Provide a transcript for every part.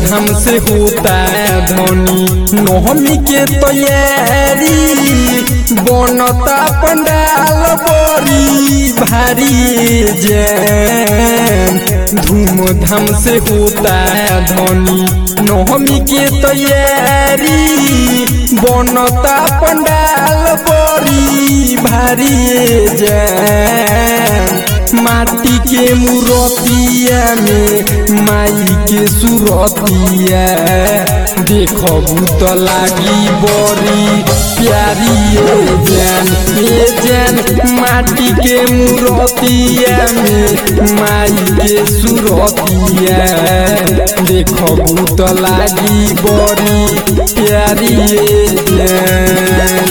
धाम से होता धनी नवमी के तैयारी बनता पंडाल बड़ी भारी जैन धूम धाम से होता धनी नवमी के तैयारी बनता पंडाल बड़ी भारी जैन माटी के मूरतिया में माई के सुरतिया देखबू तो लागी बड़ी प्यारी ये जान ये जान माटी के मूरतिया में माई के सुरतिया देखबू तो लागी बड़ी प्यारी ये जान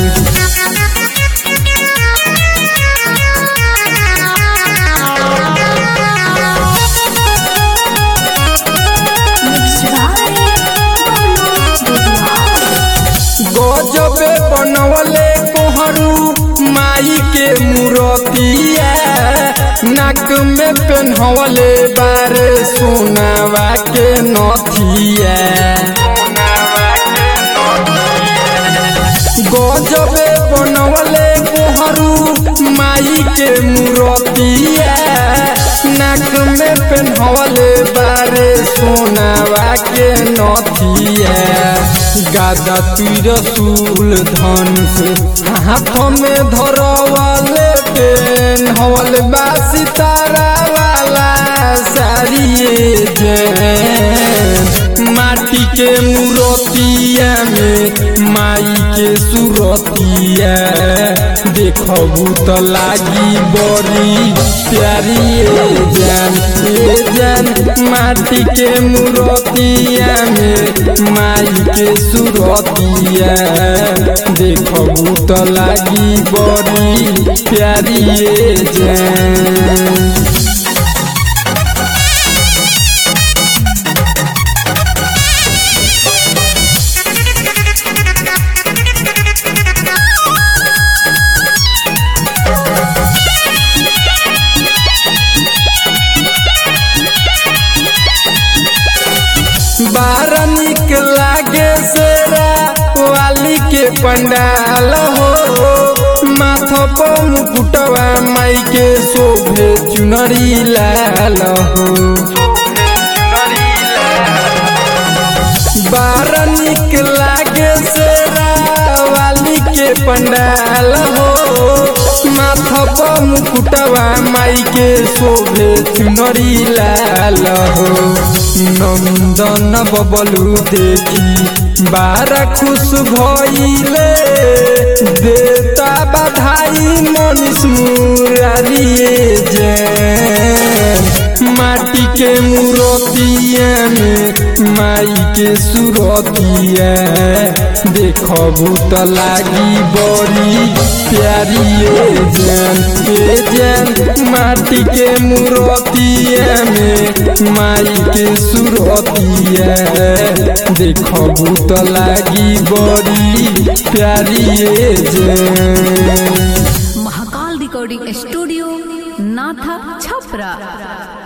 गजबे बनवले कोहरू माई के मूरतिया नाक में पेन्हवले बारे सोनावा के नथिया गजबे बनवले कोहरू माई के मूरतिया नाक में पेन्हवले बारे सोनावा के नथिया गादा तीर सूल धन से हाथ में धरवाले पेन हवल बा सितारा वाला सारी जैन माटी के मूरतिया में माई के सुरतिया देखबू तो लागी बड़ी प्यारी जान ए जान माटी के मूरतिया में माई के सुरतिया देखबू तो लागी बड़ी प्यारी जान बार निक लागे सेरा वाली के पंडाल हो माथ पर मुकुटवा माई के शोभे चुनरी लाल हो बार निक लागे सेरा वाली के पंडाल हो माथ पर मुकुटवा माई के शोभे चुनरी लाल हो नंदन बबलू देखी बारा खुश भइले देता बधाई मनीष मुरारी जैन माटी के मूरतिया में माई के सुरतिया देखबू तो लागी बड़ी प्यारी जान ए जान माटी के मूरतिया में माई के सुरतिया देखबू तो लागी बड़ी प्यारी जान महाकाल रिकॉर्डिंग स्टूडियो नाथा छपरा